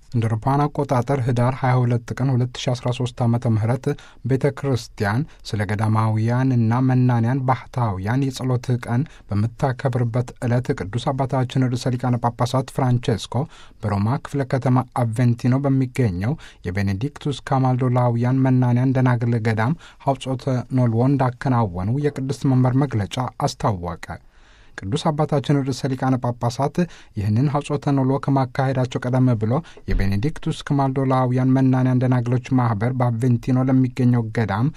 እንደ አውሮፓውያን አቆጣጠር ህዳር 22 ቀን 2013 ዓ ም ቤተ ክርስቲያን ስለ ገዳማውያንና መናንያን ባህታውያን የጸሎት ቀን በምታከብርበት ዕለት ቅዱስ አባታችን ርዕሰ ሊቃነ ጳጳሳት ፍራንቼስኮ በሮማ ክፍለ ከተማ አቬንቲኖ በሚገኘው የቤኔዲክቱስ ካማልዶላውያን መናንያን ደናግል ገዳም ሐውጾተ ኖልዎ እንዳከናወኑ የቅድስት መንበር መግለጫ አስታወቀ። ቅዱስ አባታችን ርዕሰ ሊቃነ ጳጳሳት ይህንን ሐጾተ ኖሎ ከማካሄዳቸው ቀደም ብሎ የቤኔዲክቱስ ካማልዶላውያን መናንያን ደናግሎች ማኅበር በአቬንቲኖ ለሚገኘው ገዳም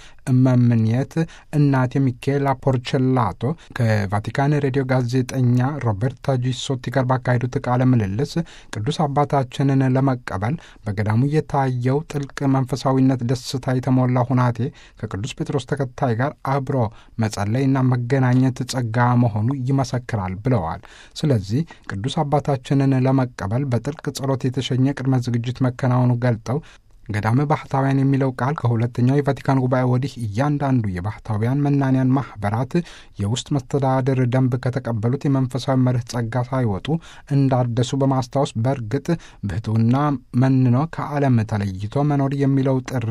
እመምኔት እናቴ ሚካኤላ ፖርቸላቶ ከቫቲካን ሬዲዮ ጋዜጠኛ ሮቤርታ ጂሶቲ ጋር ባካሄዱት ቃለ ምልልስ ቅዱስ አባታችንን ለመቀበል በገዳሙ የታየው ጥልቅ መንፈሳዊነት ደስታ የተሞላ ሁናቴ ከቅዱስ ጴጥሮስ ተከታይ ጋር አብሮ መጸለይና መገናኘት ጸጋ መሆኑ ይመሰክራል ብለዋል። ስለዚህ ቅዱስ አባታችንን ለመቀበል በጥልቅ ጸሎት የተሸኘ ቅድመ ዝግጅት መከናወኑ ገልጠው ገዳመ ባህታውያን የሚለው ቃል ከሁለተኛው የቫቲካን ጉባኤ ወዲህ እያንዳንዱ የባህታውያን መናንያን ማኅበራት የውስጥ መስተዳድር ደንብ ከተቀበሉት የመንፈሳዊ መርህ ጸጋ ሳይወጡ እንዳደሱ በማስታወስ በእርግጥ ብሕትውና መንኖ ከዓለም ተለይቶ መኖር የሚለው ጥሪ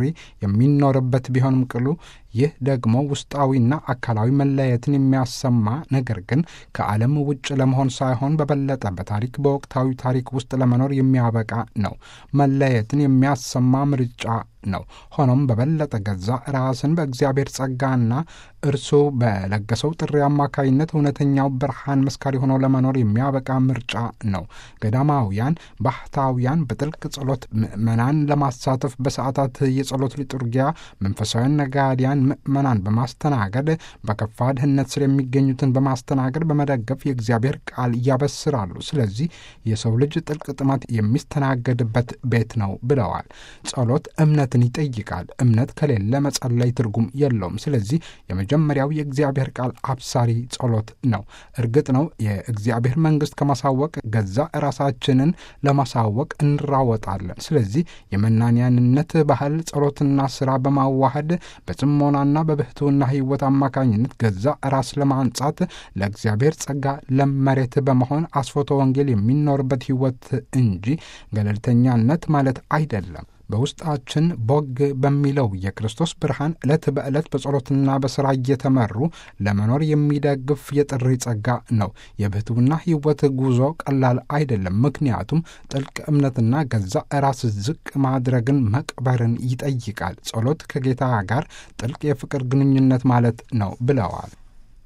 የሚኖርበት ቢሆንም ቅሉ ይህ ደግሞ ውስጣዊና አካላዊ መለየትን የሚያሰማ ነገር ግን ከዓለም ውጭ ለመሆን ሳይሆን በበለጠ በታሪክ በወቅታዊ ታሪክ ውስጥ ለመኖር የሚያበቃ ነው። መለየትን የሚያሰማ ምርጫ ነው። ሆኖም በበለጠ ገዛ ራስን በእግዚአብሔር ጸጋና እርሱ በለገሰው ጥሪ አማካይነት እውነተኛው ብርሃን መስካሪ ሆነው ለመኖር የሚያበቃ ምርጫ ነው። ገዳማውያን ባህታውያን በጥልቅ ጸሎት ምዕመናን ለማሳተፍ በሰዓታት የጸሎት ሊጡርጊያ መንፈሳውያን ነጋዲያን ምዕመናን በማስተናገድ በከፋ ድህነት ስር የሚገኙትን በማስተናገድ በመደገፍ የእግዚአብሔር ቃል ያበስራሉ። ስለዚህ የሰው ልጅ ጥልቅ ጥማት የሚስተናገድበት ቤት ነው ብለዋል። ጸሎት እምነትን ይጠይቃል። እምነት ከሌለ መጸለይ ትርጉም የለውም። ስለዚህ የመጀመሪያው የእግዚአብሔር ቃል አብሳሪ ጸሎት ነው። እርግጥ ነው የእግዚአብሔር መንግሥት ከማሳወቅ ገዛ ራሳችንን ለማሳወቅ እንራወጣለን። ስለዚህ የመናንያንነት ባህል ጸሎትና ስራ በማዋሃድ በጽሞናና በብሕትውና ሕይወት አማካኝነት ገዛ ራስ ለማንጻት ለእግዚአብሔር ጸጋ ለመሬት በመሆን አስፎቶ ወንጌል የሚኖርበት ሕይወት እንጂ ገለልተኛነት ማለት አይደለም። በውስጣችን ቦግ በሚለው የክርስቶስ ብርሃን ዕለት በዕለት በጸሎትና በሥራ እየተመሩ ለመኖር የሚደግፍ የጥሪ ጸጋ ነው። የብሕትውና ሕይወት ጉዞ ቀላል አይደለም። ምክንያቱም ጥልቅ እምነትና ገዛ ራስ ዝቅ ማድረግን መቅበርን ይጠይቃል። ጸሎት ከጌታ ጋር ጥልቅ የፍቅር ግንኙነት ማለት ነው ብለዋል።